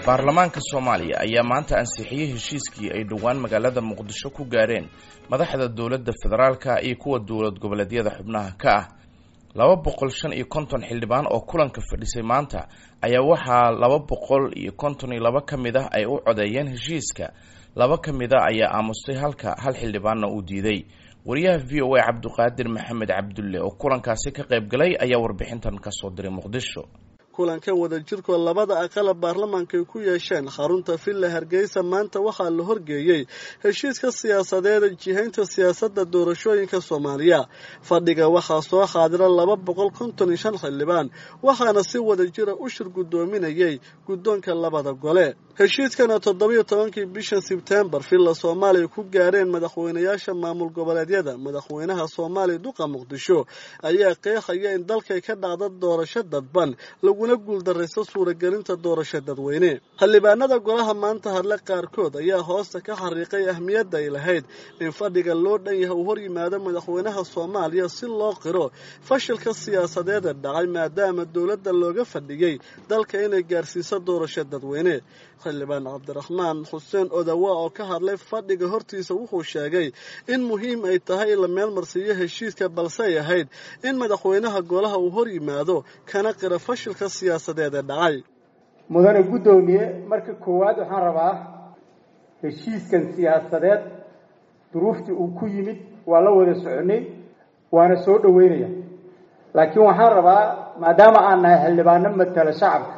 baarlamaanka soomaaliya ayaa maanta ansixiyey heshiiskii ay dhowaan magaalada muqdisho ku gaareen madaxda dowladda federaalka iyo kuwa dowlad goboleedyada xubnaha ka ah laba boqol shan iyo konton xildhibaan oo kulanka fadhisay maanta ayaa waxaa laba boqol iyo konton iyo laba ka mid ah ay u codeeyeen heshiiska laba ka mid a ayaa aamustay halka hal xildhibaanna uu diiday wariyaha v o a cabdiqaadir maxamed cabdulle oo kulankaasi ka qayb galay ayaa warbixintan kasoo diray muqdisho kulankan wadajirkoo labada aqala baarlamaanka ay ku yeesheen xarunta villa hargeysa maanta waxaa la horgeeyey heshiiska siyaasadeeda jihaynta siyaasadda doorashooyinka soomaaliya fadhiga waxaa soo xaadira laba boqol konton iyo shan xildhibaan waxaana si wadajira u shir guddoominayay guddoonka labada gole heshiiskana toddobiyo tobankii bishan sebtembar villa soomaaliya ku gaareen madaxweynayaasha maamul goboleedyada madaxweynaha soomaaliya duqa muqdisho ayaa qeexaya in dalkay ka dhacda doorasho dadban laguna guuldarayso suuragelinta doorasho dadweyne xildhibaanada golaha maanta hadle qaarkood ayaa hoosta ka xariiqay ahmiyadda ay lahayd in fadhiga loo dhan yahay uu hor yimaado madaxweynaha soomaaliya si loo qiro fashilka siyaasadeeda dhacay maadaama dowladda looga fadhiyey dalka inay gaarsiiso doorasho dadweyne xildhibaan cabdiraxmaan xuseen odawa oo ka hadlay fadhiga hortiisa wuxuu sheegay in muhiim ay tahay in la meelmarsiiyo heshiiska balse ay ahayd in madaxweynaha golaha uu hor yimaado kana qira fashilka siyaasadeed ee dhacay mudane guddoomiye marka koowaad waxaan rabaa heshiiskan siyaasadeed duruuftii uu ku yimid waa la wada soconay waana soo dhoweynaya laakiin waxaan rabaa maadaama aan nahay xildhibaano matala shacabka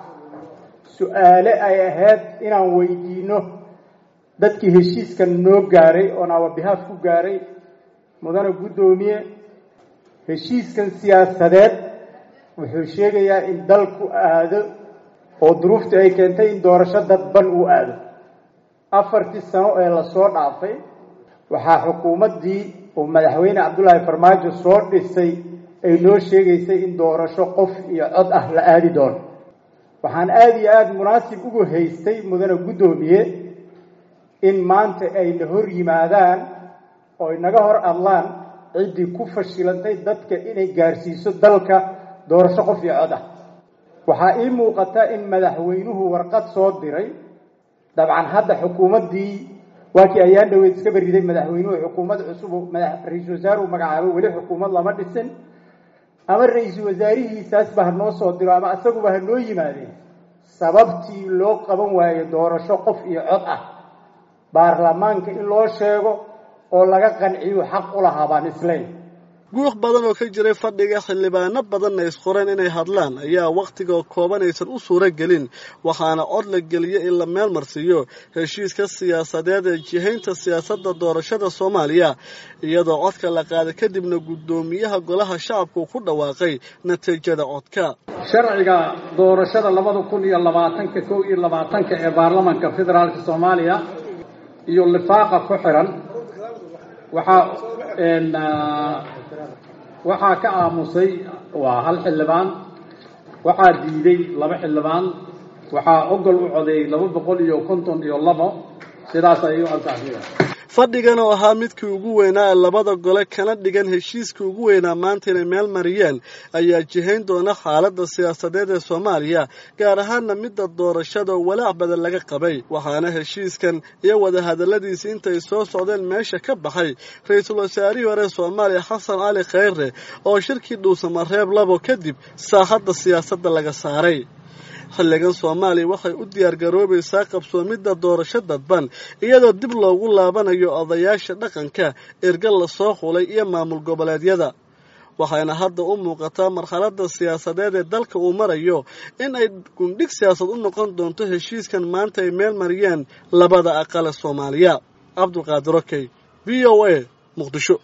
su-aale ay ahayd inaan weydiino dadkii heshiiskan noo gaaray oon awabihaaf ku gaaray mudane guddoomiye heshiiskan siyaasadeed wuxuu sheegayaa in dalku aado oo duruuftii ay keentay in doorasho dadban uu aado afartii sano ee lasoo dhaafay waxaa xukuumaddii uu madaxweyne cabdullaahi farmaajo soo dhisay ay noo sheegaysay in doorasho qof iyo cod ah la aadi doono waxaan aada iyo aada munaasib ugu haystay mudane guddoomiye in maanta ay na hor yimaadaan oo ay naga hor adlaan ciddii ku fashilantay dadka inay gaarsiiso dalka doorasho qof iyo cod ah waxaa ii muuqata in madaxweynuhu warqad soo diray dabcan hadda xukuumaddii waa kii ayaan dhaweyd iska beriday madaxweynuhu xukuumad cusub ra-iisul wasaareu magacaabo weli xukuumad lama dhisin ama ra-iisul wasaarihiisaasba ha noo soo diro ama isaguba ha noo yimaadeen sababtii loo qaban waayo doorasho qof iyo cod ah baarlamaanka in loo sheego oo laga qanciyo xaq u lahaa baan isleyn guux badan oo ka jiray fadhiga xildhibaano badanna isqoreen inay hadlaan ayaa wakhtiga kooban aysan u suuro gelin waxaana cod la geliyey in la meel marsiiyo heshiiska siyaasadeed ee jihaynta siyaasadda doorashada soomaaliya iyadoo codka la qaaday kadibna guddoomiyaha golaha shacabku ku dhawaaqay natiijada codka sharciga doorashada labada kun iyo labaatanka kow iyo labaatanka ee baarlamanka federaalka soomaaliya iyo lifaaqa ku xiran waxaa waxaa ka aamusay waa hal xildhibaan waxaa diiday laba xildhibaan waxaa ogol u codeeyey laba boqol iyo konton iyo labo sidaas ayay u ansaxsiya fadhigan oo ahaa midkii ugu weynaa ee labada gole kana dhigan heshiiskii ugu weynaa maanta inay meel mariyeen ayaa jihayn doona xaaladda siyaasadeed ee soomaaliya gaar ahaana midda doorashada oo walaac badan laga qabay waxaana heshiiskan iyo wadahadalladiisii intay soo socdeen meesha ka baxay ra-iisul wasaarihii hore soomaaliya xasan cali khayre oo shirkii dhuusamareeb labo kadib saaxadda siyaasadda laga saaray xilligan soomaaliya waxay u diyaargaroobaysaa qabsoomidda doorasho dadban iyadoo dib loogu laabanayo odayaasha dhaqanka erga lasoo xulay iyo maamul goboleedyada waxayna hadda u muuqataa marxaladda siyaasadeed ee dalka uu marayo in ay gundhig siyaasad u noqon doonto heshiiskan maanta ay meel mariyeen labada aqale soomaaliya cabdulqaadir okey v o a muqdisho